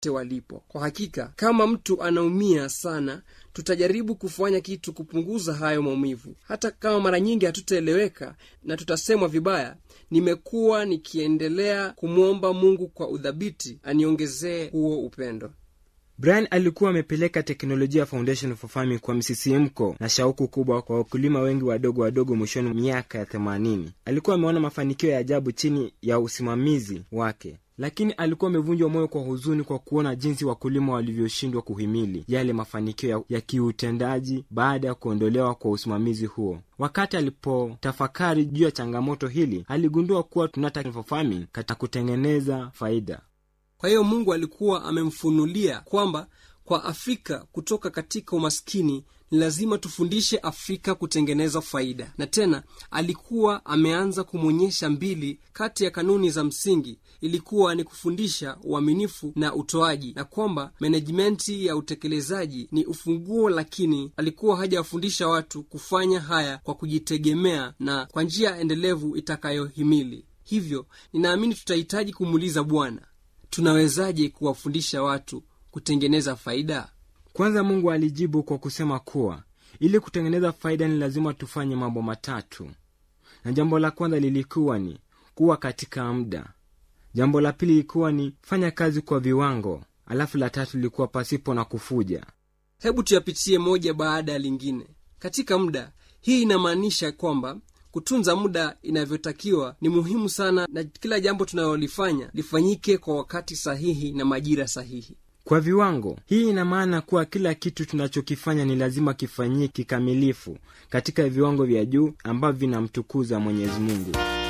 walipo kwa hakika kama mtu anaumia sana tutajaribu kufanya kitu kupunguza hayo maumivu hata kama mara nyingi hatutaeleweka na tutasemwa vibaya nimekuwa nikiendelea kumwomba mungu kwa udhabiti aniongezee huo upendo brian alikuwa amepeleka teknolojia foundation for farming kwa msisimko na shauku kubwa kwa wakulima wengi wadogo wadogo mwishoni mwa miaka ya themanini alikuwa ameona mafanikio ya ajabu chini ya usimamizi wake lakini alikuwa amevunjwa moyo kwa huzuni kwa kuona jinsi wakulima walivyoshindwa kuhimili yale mafanikio ya, ya kiutendaji baada ya kuondolewa kwa usimamizi huo wakati alipotafakari juu ya changamoto hili aligundua kuwa tunataka farming katika kutengeneza faida kwa hiyo mungu alikuwa amemfunulia kwamba kwa afrika kutoka katika umaskini ni lazima tufundishe afrika kutengeneza faida na tena alikuwa ameanza kumwonyesha mbili kati ya kanuni za msingi ilikuwa ni kufundisha uaminifu na utoaji na kwamba menejimenti ya utekelezaji ni ufunguo lakini alikuwa hajawafundisha watu kufanya haya kwa kujitegemea na kwa njia endelevu itakayohimili hivyo ninaamini tutahitaji kumuuliza bwana tunawezaje kuwafundisha watu kutengeneza faida kwanza mungu alijibu kwa kusema kuwa ili kutengeneza faida ni lazima tufanye mambo matatu na jambo la kwanza lilikuwa ni kuwa katika muda jambo la pili lilikuwa ni fanya kazi kwa viwango alafu la tatu lilikuwa pasipo na kufuja hebu tuyapitie moja baada ya lingine katika muda hii inamaanisha kwamba kutunza muda inavyotakiwa ni muhimu sana na kila jambo tunalolifanya lifanyike kwa wakati sahihi na majira sahihi kwa viwango hii ina maana kuwa kila kitu tunachokifanya ni lazima kifanyie kikamilifu katika viwango vya juu ambavyo vinamtukuza mwenyezi mungu